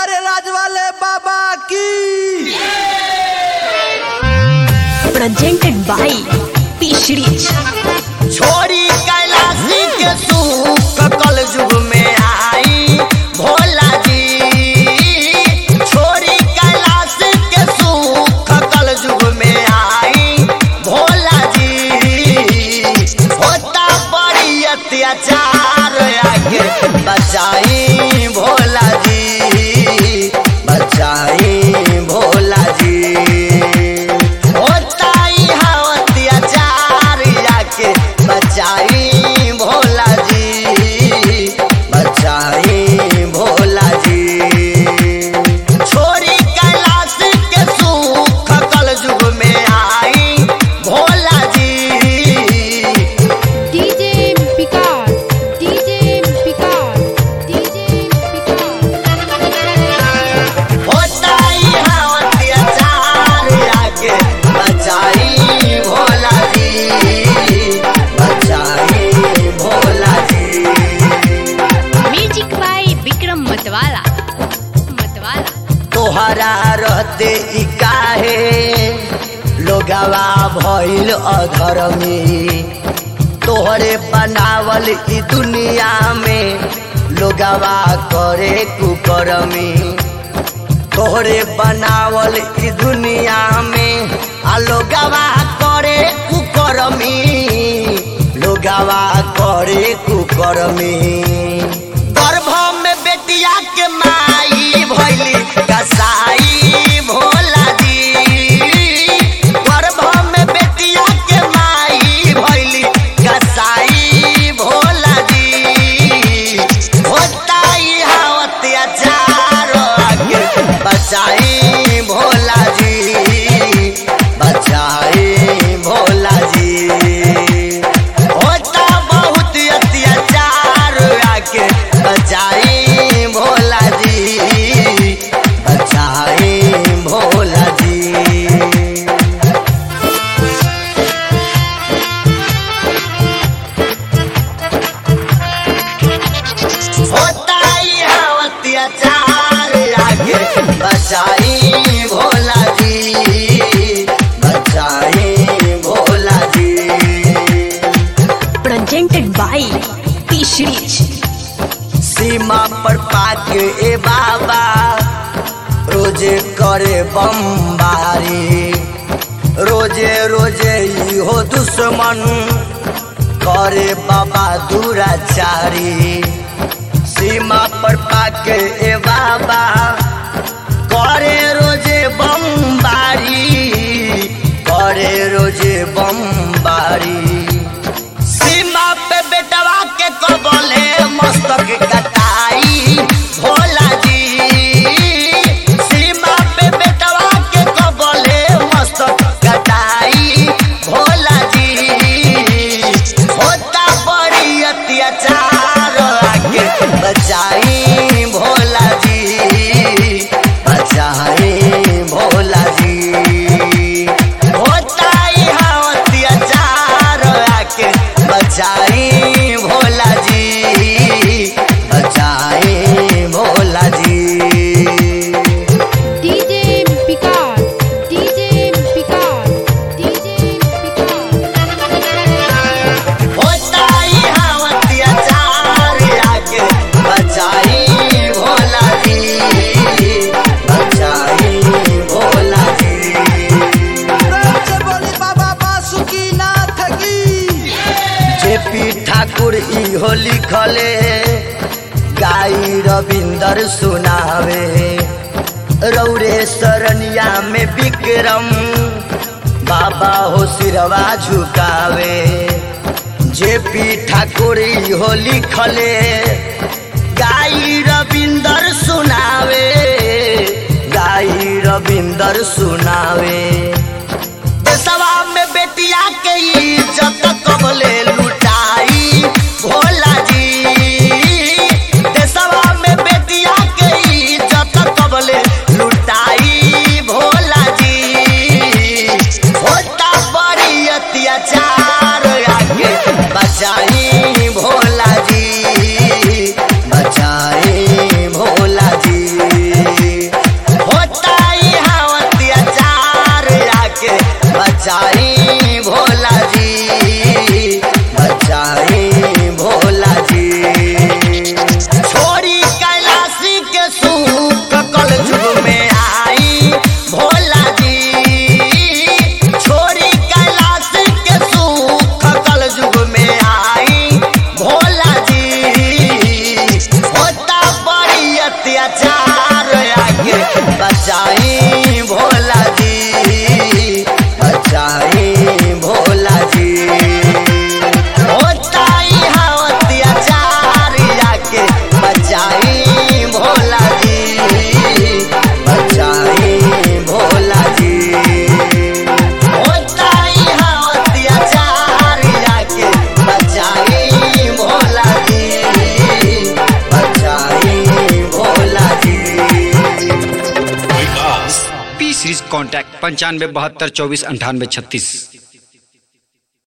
प्यारे राज वाले बाबा की presented by Fish Rich. छोरी कैलाशी के सुख कल युग में आई भोला जी छोरी कैलाशी के सुख कल युग में आई भोला जी होता बड़ी अत्याचार आगे बचाई भोला जी बचाई भोला जी होता यहाँ अत्याचार आके बचाई भोला जी बचाई भोला जी छोरी कैलाश के सुख कल युग में आई भोला जी DJ Picard, DJ Picard, DJ Picard. होता यहाँ अत्याचार आके बचाई भोला जी बचाई भोला जी Music by Vikram Matwala. Matwala. तोहरा रहते ई काहे लोगवा भइल अधर्मी तोहरे बनावल ई दुनिया में लोगवा करे कुकर्मी तोहरे बनावल ई दुनिया में आ लोगवा करे कुकर्मी लोगवा करे कुकर्मी गर्भ में बेटिया के माई भैली कसाई भोला जी गर्भ में बेटिया के माई भैली कसाई भोला जी होता यहाँ अत्याचार आगे बचाई भोला जी बचाई भोला जी होता बहुत अत्याचार आके बचाई भोला जी बचाई भोला जी होता यहाँ अत्याचार आगे बचाई भोला जी बचाई भोला जी Presented by Fish Rich. सीमा पर पाके ए बाबा रोजे करे बमबारी रोजे रोजे इहो दुश्मन करे बाबा दुराचारी सीमा पर पाके ए बाबा करे रोजे बमबारी करे रोजे बमबारी सीमा पे बेटवा के कबले मस्तक कटाई भोला जी सीमा पे बेटवा के कबले मस्तक कटाई भोला जी होता बड़ी अत्याचार आके बचाई भोला जी बचाई भोला जी होता यहाँ अत्याचार आके बचाई भोला जी बचाई भोला जी DJ Picard, DJ Picard, DJ Picard. होता यहाँ अत्याचार आके बचाई भोला जी बचाई भोला जी प्रेम से बोली बाबा बासुकी नाथ की जेपी ठाकुर इहो लिखले गाई रविंदर सुनावे रौरे सरनिया में विक्रम बाबा हो सिरवा झुकावे जेपी ठाकुर इहो लिखले गाई रविंदर सुनावे गाई रविंदर सुनावे देशवा में बेटिया के इज्जत कबले लुटाई भोला जी देशवा में बेटिया के इज्जत कबले लुटाई भोला जी होता बड़ी अत्याचार आगे बचाई भोला जी बचाई भोला जी बचाई भोला जी बचाई भोला जी होता यहाँ अत्याचार आके बचाई भोला जी बचाई भोला जी होता यहाँ अत्याचार आके बचाई भोला जी बचाई भोला जी विकास पी सीरीज कॉन्टैक्ट पंचानवे बहत्तर चौबीस अंठानवे छत्तीस